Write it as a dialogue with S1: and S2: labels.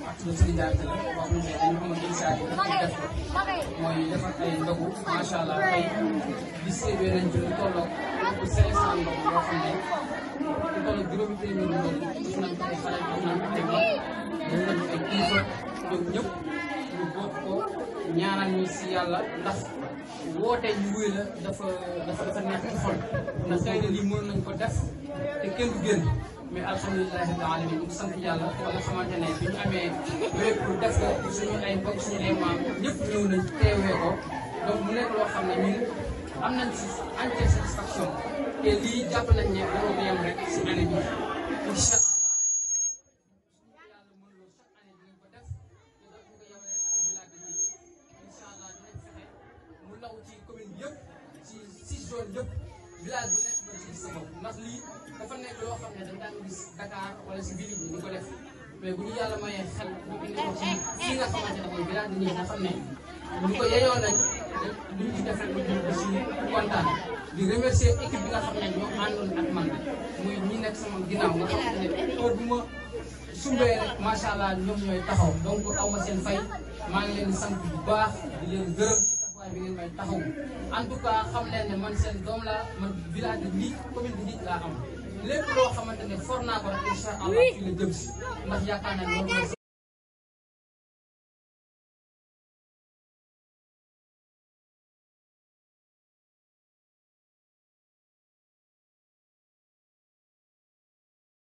S1: acte de solidarité la boo xam ne dañu amoon initiative pour def ko mooy defar ay ndogu macha allah tey distribué nañ ci lu tolloog ëpp 500 ndogu yoo xam ne lu tolloog juróomi téeméeri ndogu def nañ ko ay xale def nañ ko ay mag def nañ ko ay kilifa ñoom ñëpp ñu bokk ko ñaanal ñu si yàlla ndax woote ñu wuy la dafa dafa dafa neex ci xol ndax xëy na lii mën nañ ko def te kenn du génn mais alhamdulilah rabbil alamin ñu sant yàlla ba nga xamante ne bi ñu amee wéy pour def ko suñu ay mbokk suñu ay maam ñëpp ñëw nañ teewee ko donc mu nekk loo xam ne ñun am nañ si entière satisfaction te lii jàpp nañ ne waroo ko yem rek si année bi incha allah yàlla mën loo chaque année dinañ ko def te dootuñu ko yemale rek ak village de Ndik incha allah dinañ fexe mu law ci commune bi yëpp ci six zones yëpp village bu nekk ba ci gis sa bopp ndax lii dafa nekk loo xam ne dañ daan gis Dakar wala si ville bi ñu ko def mais bu ñu yàlla mayee xel ñu indi ko ci fii nga xamante ne mooy village de Ndik nga xam ne ñu ko yeyoo nañ lu ñu ci def rek ñu ko si kontaan di remercier équipe bi nga xam ne ñoo àndoon ak man muy ñi nekk sama ginnaaw nga xam ne heure bu ma sumbee rek macha allah ñoom ñooy taxaw donc aw ma seen fay maa ngi leen di sant bu baax di leen gërëm ci taxawaay bi ngeen may taxaw en tout cas xam leen ne man seen doom la man village de Ndik commune de Ndik laa am lépp loo xamante ne for naa ko rek incha allah fi la jëm si ndax yaakaar naa ne loolu